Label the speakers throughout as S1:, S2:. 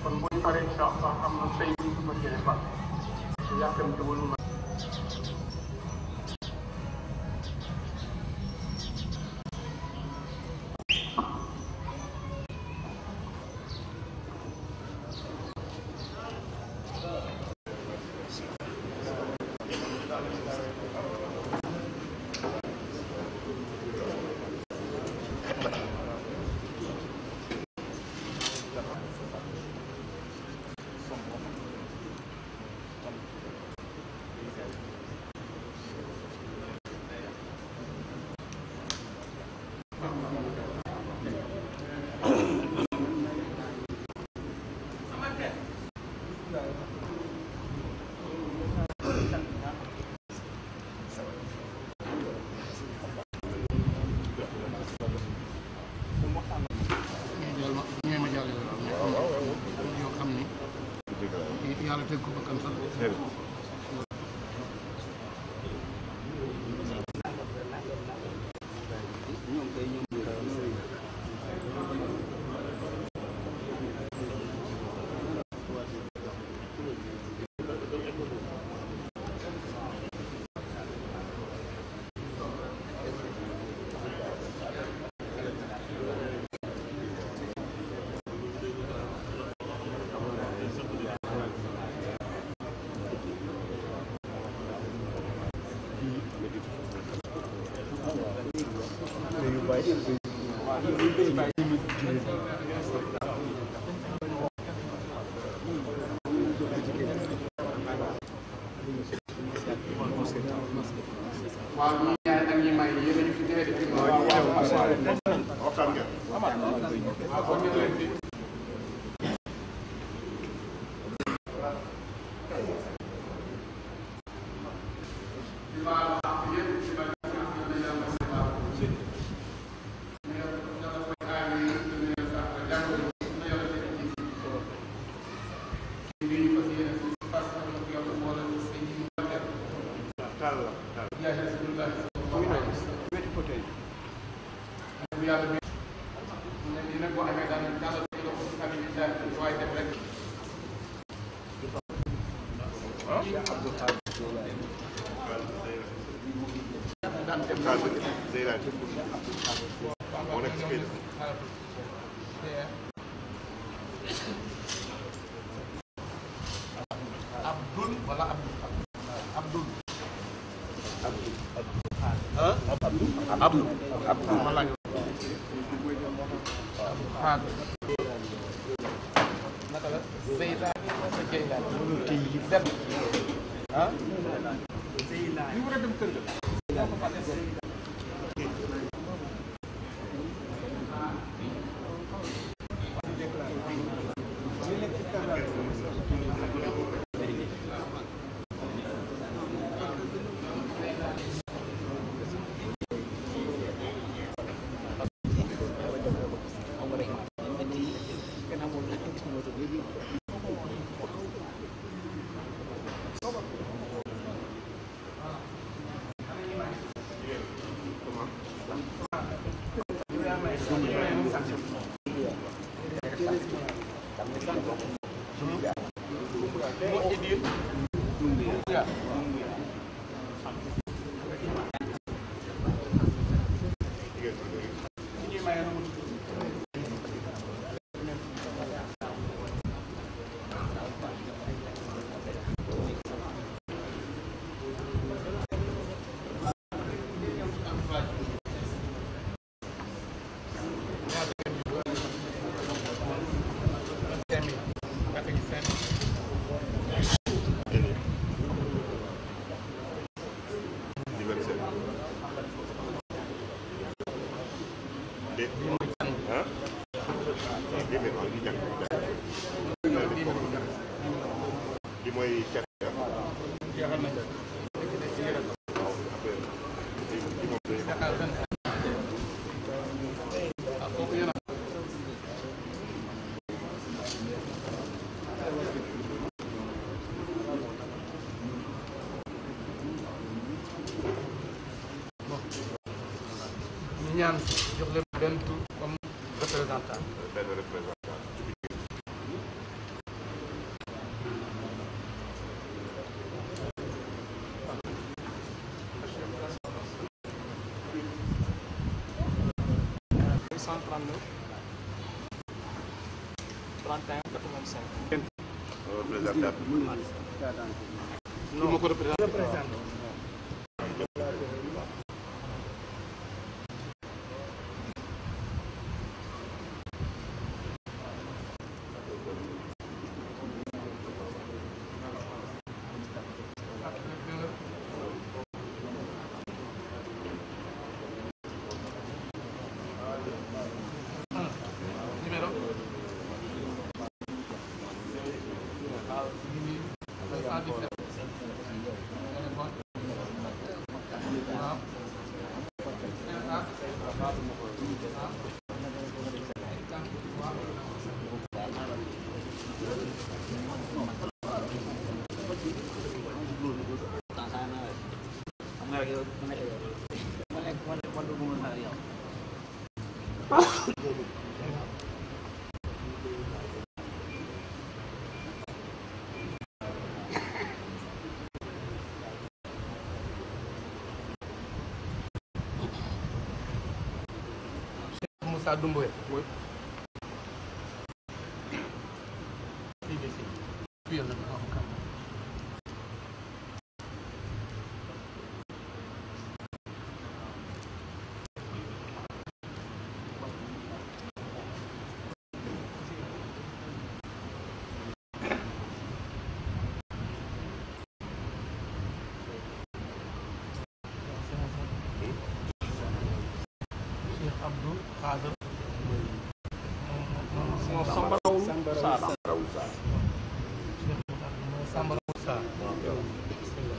S1: kon bu ñu paree incha allah am na tey bu ñu ko fas yéene fàtte te yàkkamtiwul ma
S2: jàll ma ñee ma jàll yoo xam ni yàlla teg ko bakkan sax waaw ñi ñaar ak ñi may yéen a ñu fi tee de waaw waaw
S3: waxtaan ngeen
S2: waaw kon ñu leen di
S3: taal la taal
S2: yàlla bi ne lii nag boo amee daal yàlla day dox ci kanam yi daal di waay def rek daan dem
S3: taal ba Zeyda moo nekk ci kayit
S2: Abdul wala Abdul Abdul
S4: Abdou Abdou
S2: ma laaj xaag naka la Zeyda sa Jeyla dem ah ñu war a dem kër ga
S3: anniversaire de ah dégg nga waaw di jàng di jàng li mooy cat
S2: jeexal nañ
S3: waaw après li li moom day
S2: Dakar benn ah kooku yéen a bon ñu ñaan jox leen benn tur comme représentant
S3: benn représentant
S2: 339 31 85.
S3: représentant
S2: non ma ko représenté. numéro. Moussa Doumbouya. Oui. BBC. Puis, on a avocat. Cheikh Abdou Khader. moom Samba Rawul Sarr.
S3: Raoul Sarr
S2: Cheikh Moussa mooy Samba Rawul Sarr. bismillah.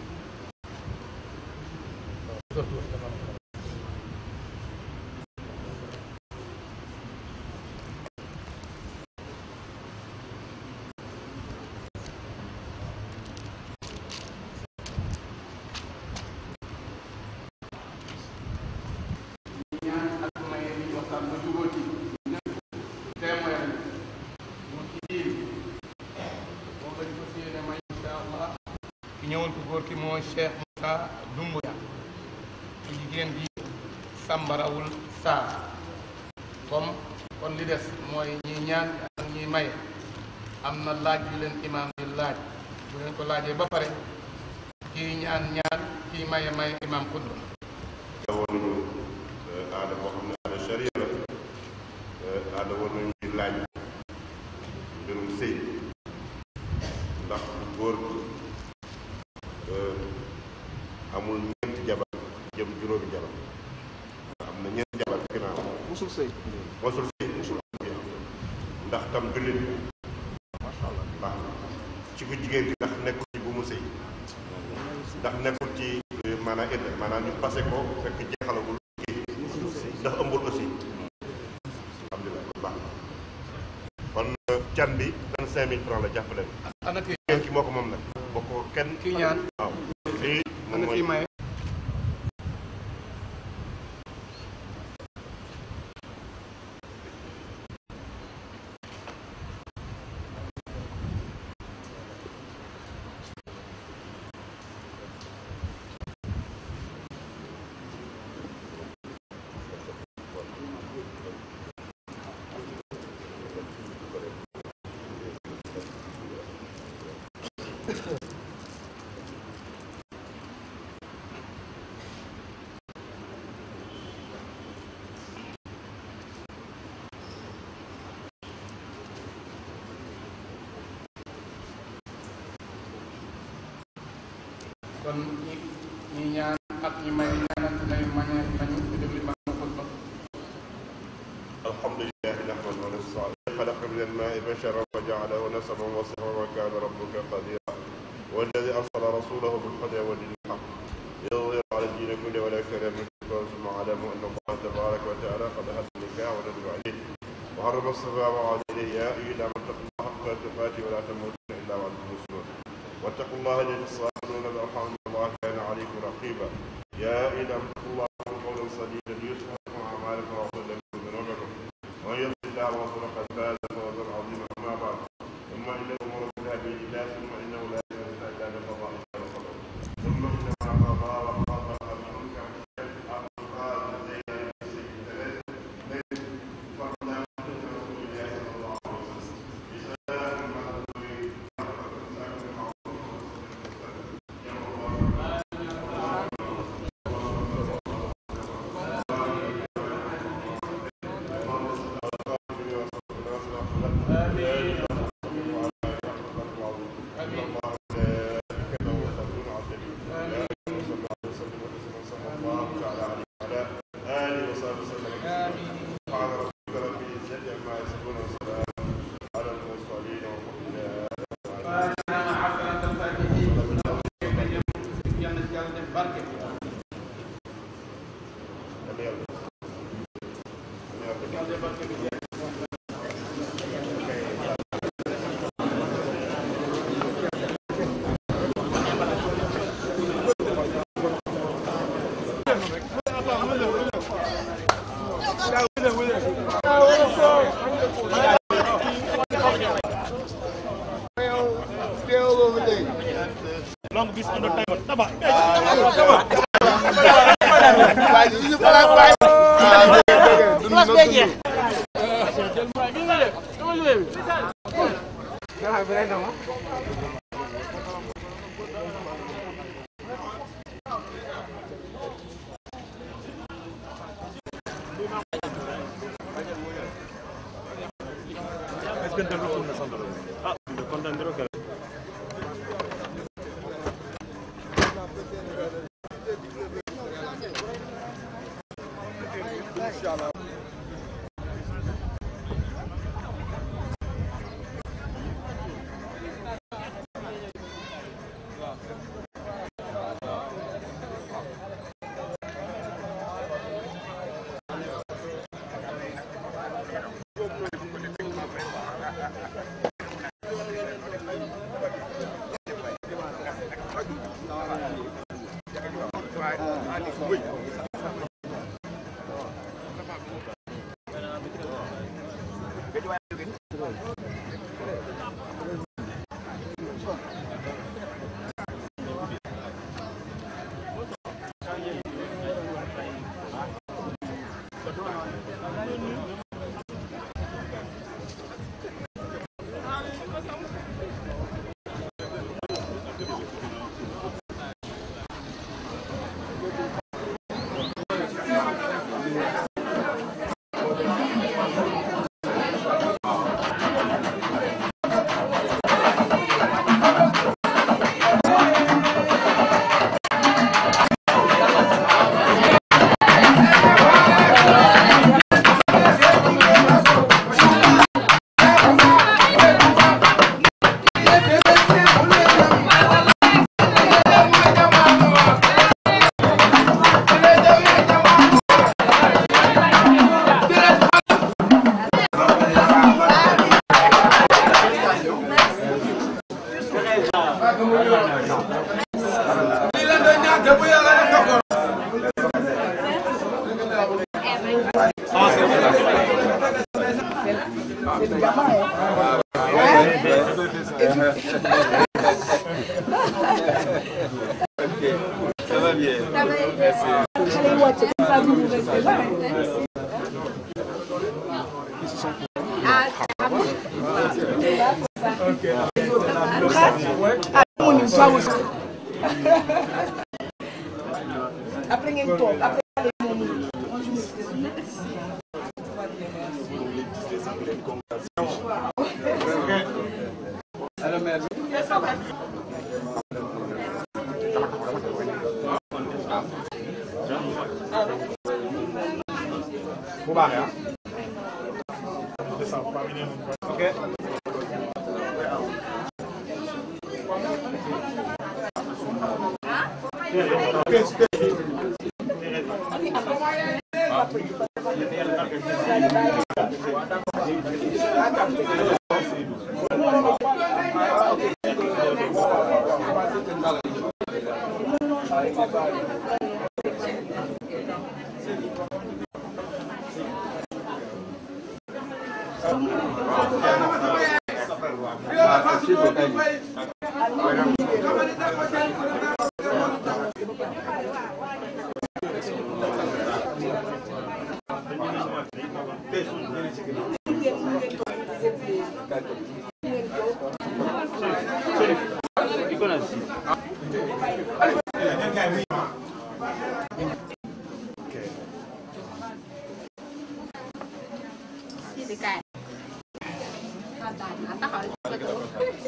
S2: ñaan ak maye bi waxtaan ba jubóo ci ñëpp témoin mu ci diir moom lañ ko yéene may insha allah ki ñëwoon ko góor ki mooy Cheikh Moussa Doumbouya ku jigéen bi Sambarawul Sarr comme kon li des mooy ñi ñaan ak ñi maye am na laaj bi leen imaam di laaj bu leen ko laajee ba pare kii ñaan ñaan kii maye maye imaam xutba
S3: aada woon nañu aada boo xam ne aada charia la aada woon nañu di laaj mbirum sëy ndax góor gi amul ñeenti jabar jëm juróomi jabar am na ñeenti jabar ci ginnaaw
S2: musul sëy
S3: mosul sëy mosul am ndax tam jullit bi macha allah baax na ci ku jigéen gi ndax nekkul ci bu mu sëy ndax nekkul ci maanaam idda maanaam ñu passé ko fekk jeexalagul kii ndax ëmbul aussi alhamdulilah kon baax na kon can bi vingt cinq mille francs la jàppale
S2: ana kii
S3: kenn ki moo ko moom nag boo ko kenn
S2: Kii ñaan.
S3: waaw lii moom
S2: ana
S3: mooy
S2: kii maye kon ñi ñi ñaan ak ñi may ñaanante nañu mañe nañu ñu déglu ba mu xutba
S3: الحمد لله نحمده ونستعينه خلق من الماء بشرا وجعله نسبا وصفا وكان ربك قديرا والذي ارسل رسوله بالهدى ودين الحق يظهر على الدين كله ولا يكره من ثم اعلموا ان الله تبارك وتعالى قد هدى النكاح وندب عليه وحرم الصفا وعاد اليه يا ايها من اتقوا الله حق تقاته ولا تموتن الا وانتم مسلمون واتقوا الله الذي تساءلون بالارحام ان الله كان عليكم رقيبا يا ايها من اتقوا الله قولا سديدا يصلح لكم اعمالكم ويغفر لكم ذنوبكم ومن يطع الله ورسوله قد فاز فوزا عظيما اما بعد ثم ان الامور كلها بيد الله ثم انه لا يزال الا بقضاء الله وقدره ثم انما قضى وقدر المنكر الارض قال لدينا سيد ثلاث ليس
S4: Après ngeen toog après
S5: bu baaxee ah. ok.
S6: Sini kan. Taxawal ko toog.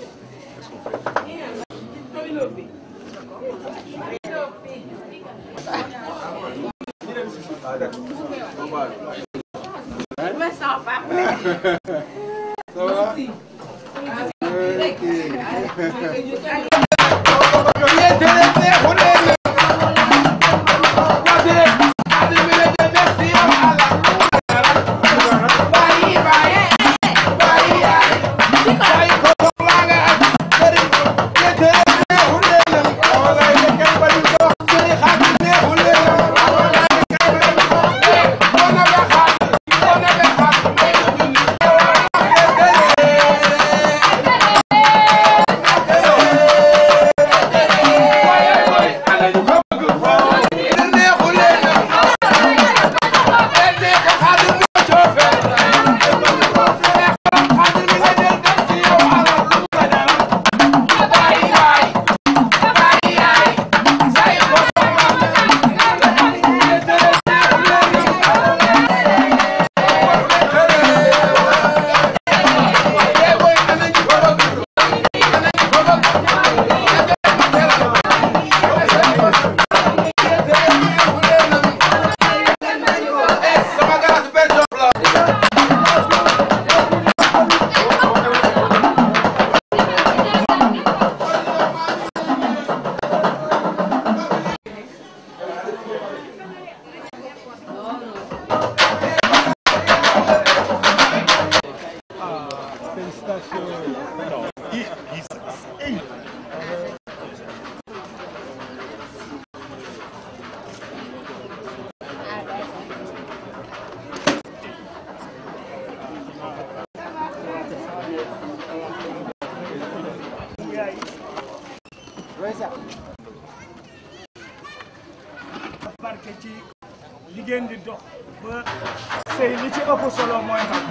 S6: Ma sama papa.
S2: Merci.
S7: ci li ngeen di dox ba sëy li ci ëpp solo mooy xam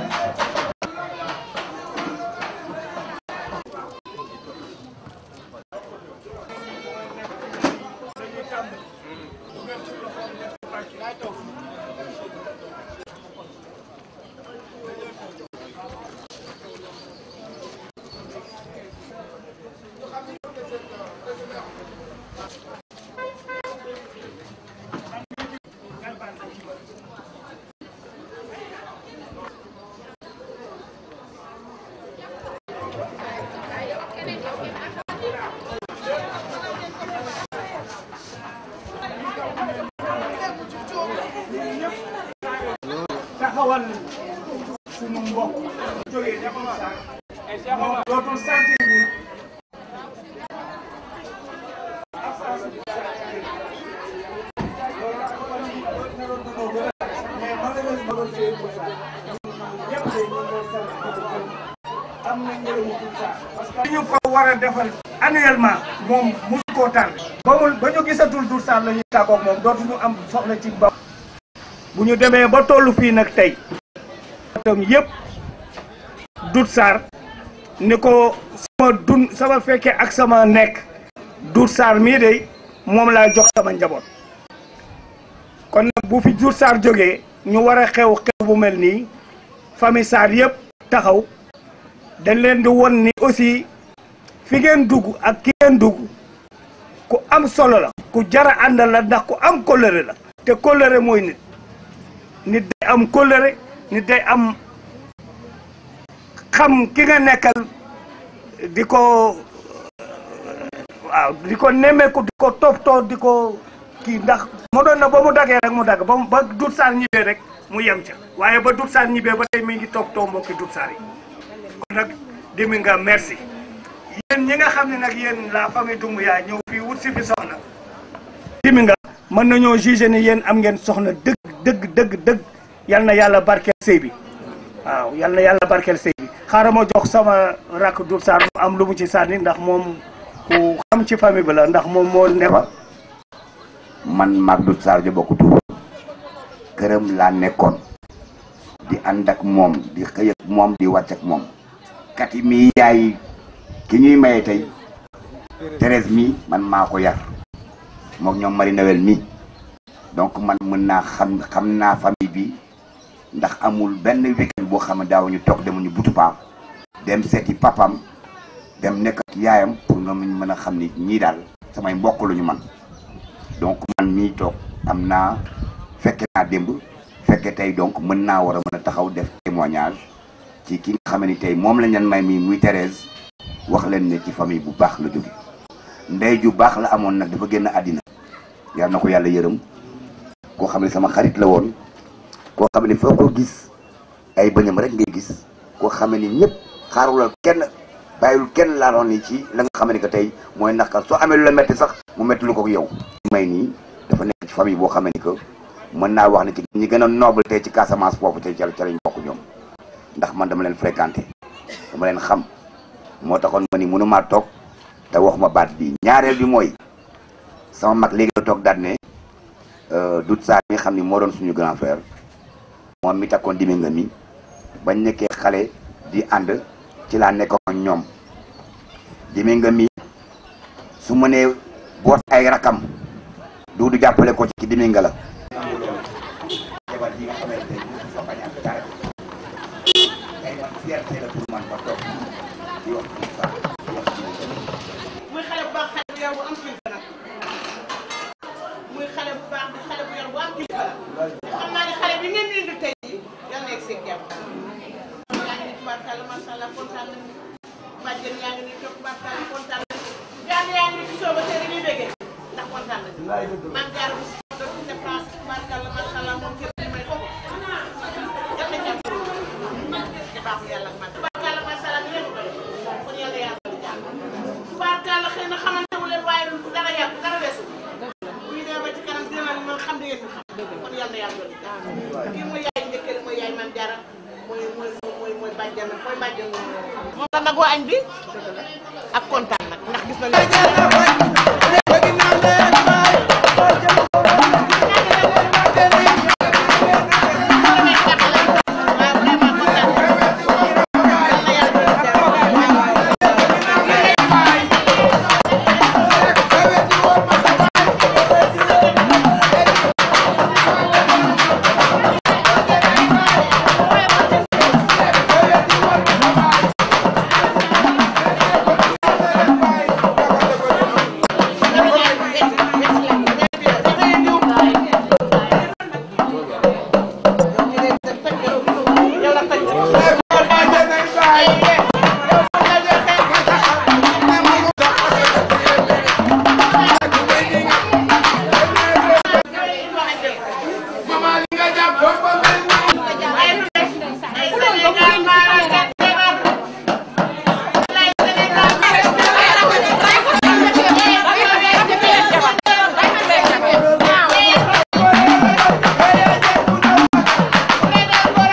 S7: dañuy tàmbali bu ngeen ci loxoom def ci pàcc laay toog taxawal sunu mbokk jógee dafa sax moom dootul sentir ni parce que ñu ko war a defal annuellement moom mënu koo tànn ba mu ba ñu gisatul Dour Sarr la ñuy tàggoog moom dootuñu am soxla ci ba bu ñu demee ba tollu fii nag tey tam yëpp Dour Sarr ni ko sama dun sama fekkee ak sama nekk Dour Sarr mii de moom laa jox sama njaboot kon nag bu fi Dour Sarr jógee ñu war a xew xew bu mel nii famille Sarr yëpp taxaw dañ leen di won ni aussi fi ngeen dugg ak ki ngeen dugg ku am solo la ku jara àndal la ndax ku am kóllëre la te kóllëre mooy nit nit day am kóllëre nit day am xam ki nga nekkal di ko waaw di ko nemmeeku di ko toppatoo di ko kii ndax moo doon na ba mu daggee rek mu dagg ba mu ba Dour Sarr ñibbee rek mu yem ca waaye ba Dour Sarr ñibbee ba tey mi ngi toppatoo mbokki Dour Sarr yi kon nag dimi nga merci yéen ñi nga xam ne nag yéen la famille Doumbouya ñëw fii wut si fi soxna dimi nga mën nañoo juger ni yéen am ngeen soxna dëgg dëgg dëgg dëgg yal na yàlla barkeel sëy bi waaw yal na yàlla barkeel sëy bi xaaral ma jox sama rakk Dour Sarr mu am lu mu ci sànni ndax moom ku xam ci famille bi la ndax moom moo neba
S8: man maag Dour Sarr jo bokk tuur këram laa nekkoon di ànd ak moom di xëy ak moom di wàcc ak moom kati mi yaay ki ñuy maye tey Thérèse mi man maa ko yar mook ñoom Marie Noël mi donc man mën naa xam xam naa famille bi ndax amul benn weekend boo xam ne daawuñu toog demuñu butu paam dem seeti papam dem nekk ak yaayam pour nga mën a xam ni ñii daal samay mbokk lu ñu man donc man mii toog am naa fekke naa démb fekke tey donc mën naa war a mën a taxaw def témoignage ci ki nga xam ne tey moom lañ leen may mi muy Thérèse wax leen ne ci famille bu baax la jóge ndey ju baax la amoon nag dafa génn àddina yal na ko yàlla yërëm koo xam ne sama xarit la woon koo xam ne foo ko gis ay bëñam rek ngay gis koo xam ne ñëpp xaarulal kenn bàyyil kenn laaloon ni ci la nga xam ne que tey mooy naqar soo amee lu la metti sax mu metti lu ko yow may nii dafa nekk ci famille boo xam ne que mën naa wax ne ci ñi gën a noble tey ci Casamance foofu tey ca ca lañ bokk ñoom ndax man dama leen fréquenté dama leen xam moo taxoon ma ni mënumaa toog te waxuma baat bi ñaareel bi mooy sama mag léegi la toog daal ne Dour Sarr mi xam ni moo doon suñu grand frère moom mi takkoon dimi nga mi bañ nekkee xale di ànd ci laa nekkoon ak ñoom dimi nga mi su mënee boot ay rakam du du jàppale ko ci dimi nga la jabar yi nga xamante ne sa bañ ak dara ay man fierté la pour man ma toog di wax Dour Sarr di wax
S6: muy xale bu baax xale bu yar bu am kilifa nag muy xale bu baax di xale bu yar bu am kilifa la xam naa ne xale bi ngeen di indi tey jii yal na egg seen jàmm yaa ngi ni tubaarkàlla macha allah kontaan nañu bàjjen yaa ngi ni toog tubaarkàlla kontaan nañu jaan yaa ngi ni ci sooba tey dañuy béggee ndax kontaan nañu man jaar bu si doon ci dépense tubaarkàlla macha allah moom kër gi may ko yal na jàmm ci baaxu yàlla ak man tubaarkàlla macha allah ni leen ko kon yàlla yàlla lu jàmm tubaarkàlla xëy na xamante wu leen waaye dara yàgg dara weesu bu ñu demee ba ci kanam dina ma xam di ngeen fi xam kon yàlla yàlla lu jàmm kii mooy yaay njëkkee mooy yaay man jara mooy mooy mooy mooy bàjjan mooy bàjjan moom la nagoo añ bi ak kontaan nag ndax gis nañu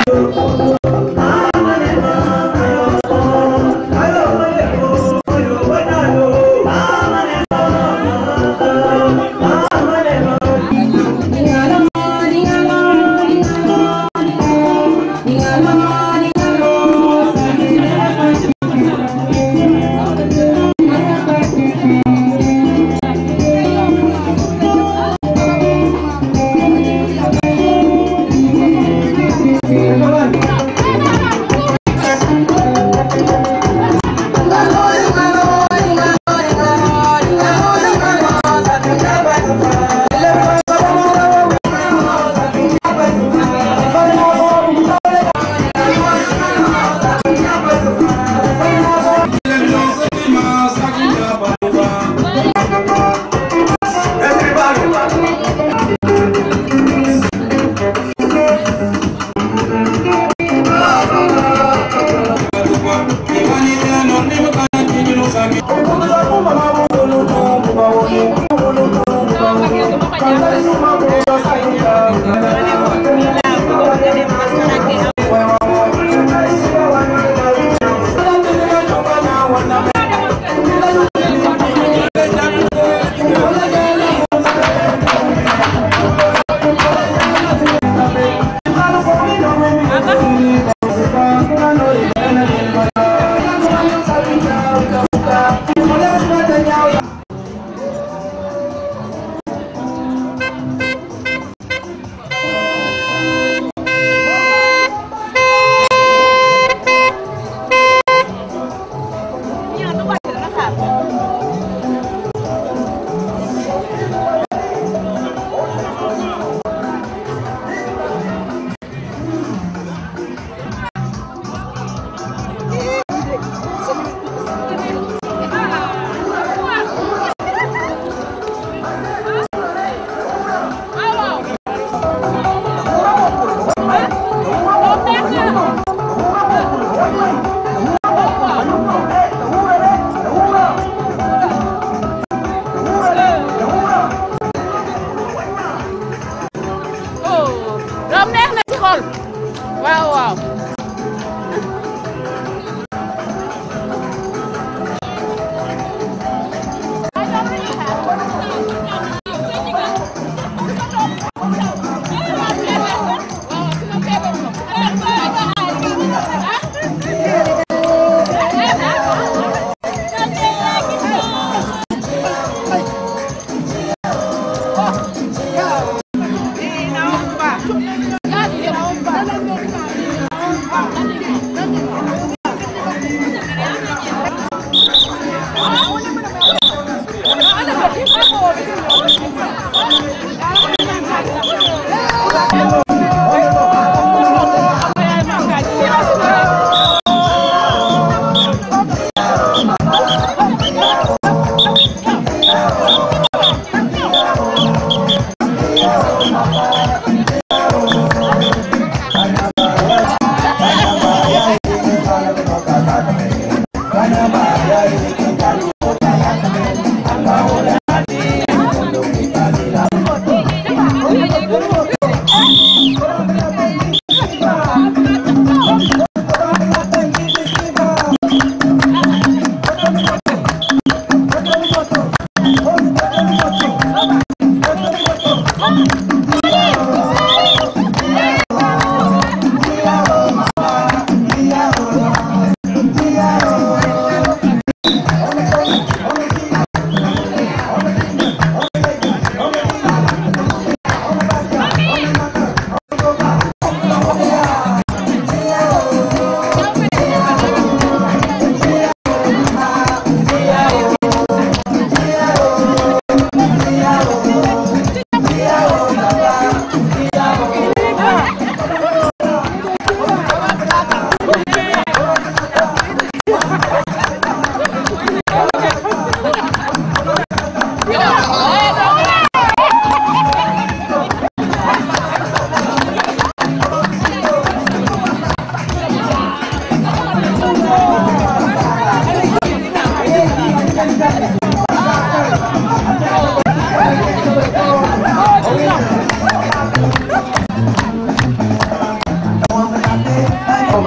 S9: Come on.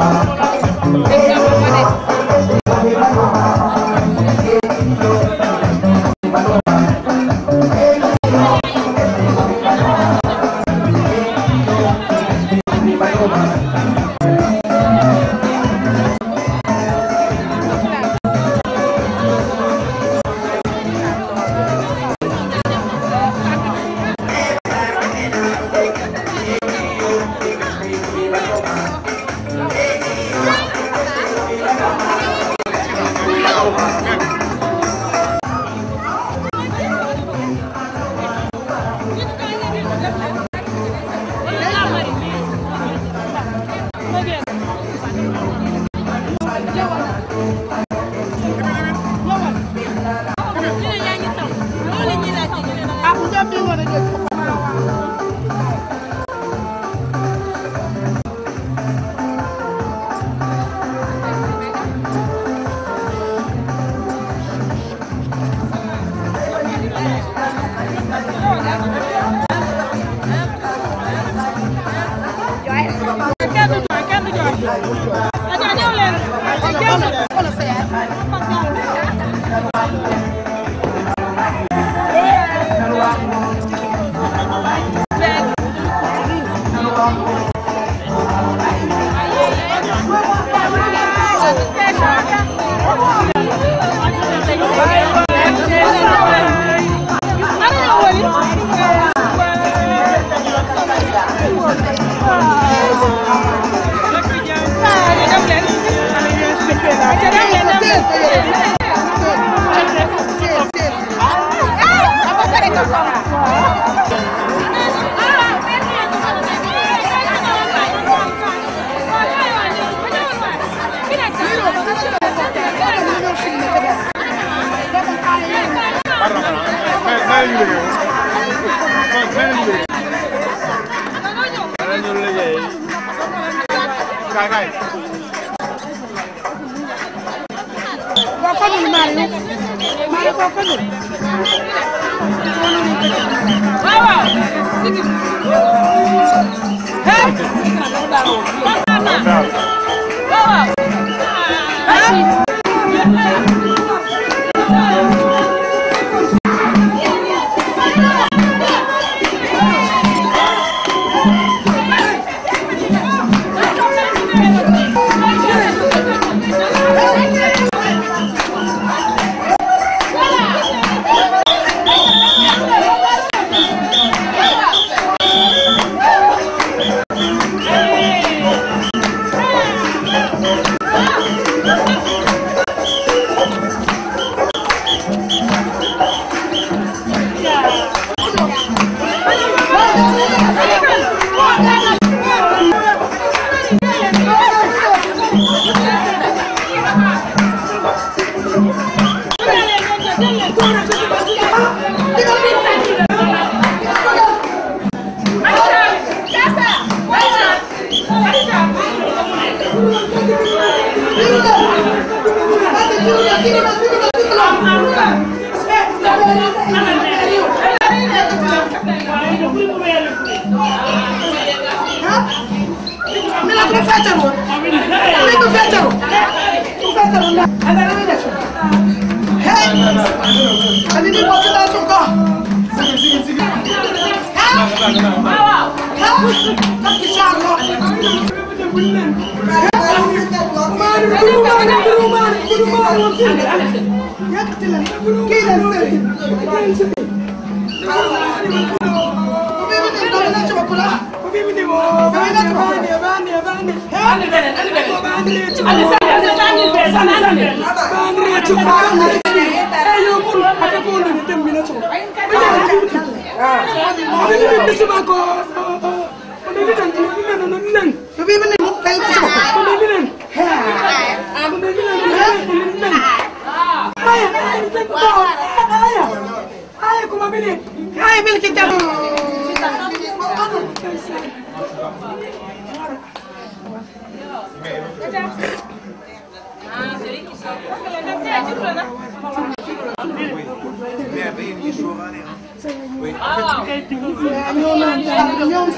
S9: ñoom ñoom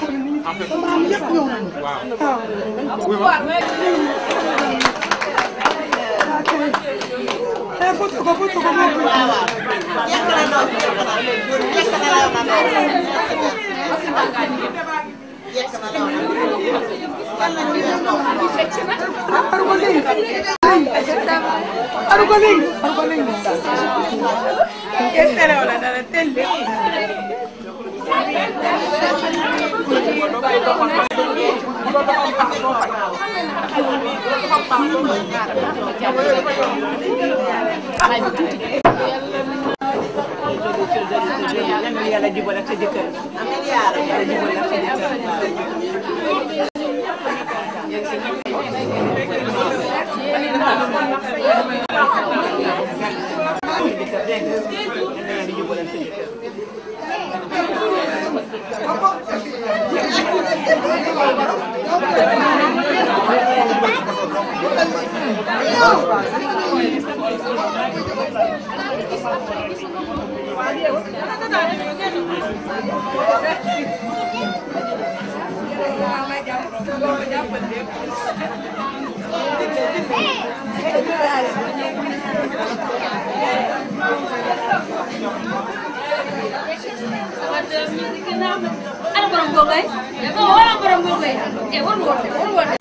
S4: yàlla jubal ak sa jëkkër yàlla jubal ak sa jëkkër
S9: Ana borom googay wala borom googay eh war nga woote war nga woote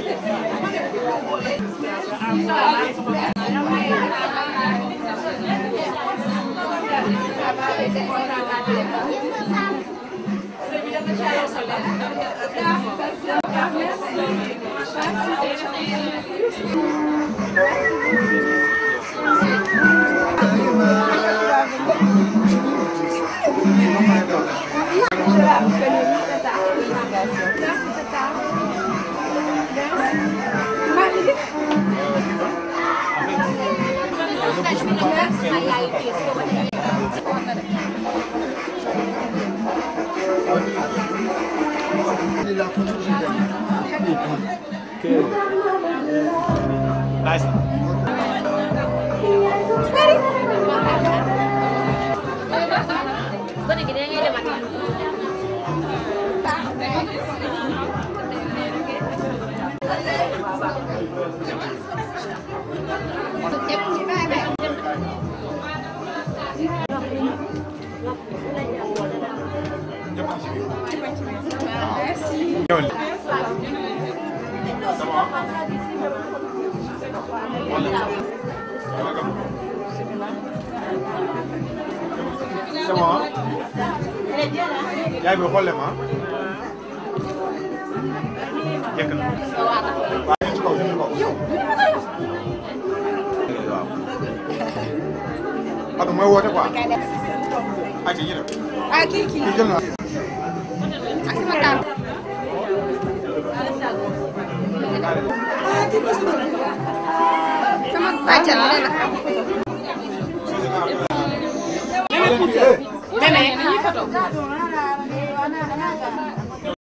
S9: gone gi da ngay demat
S5: c'est bon yaay bi xool leen ma jekk na waaw ñu ci kaw ñu ci kaw waaw parce que mooy woote quoi ay ci ñu def
S9: ah kii kii
S5: kii jël na
S9: ak sama taal sama bàjjan nee na
S5: Hey.
S6: Meme,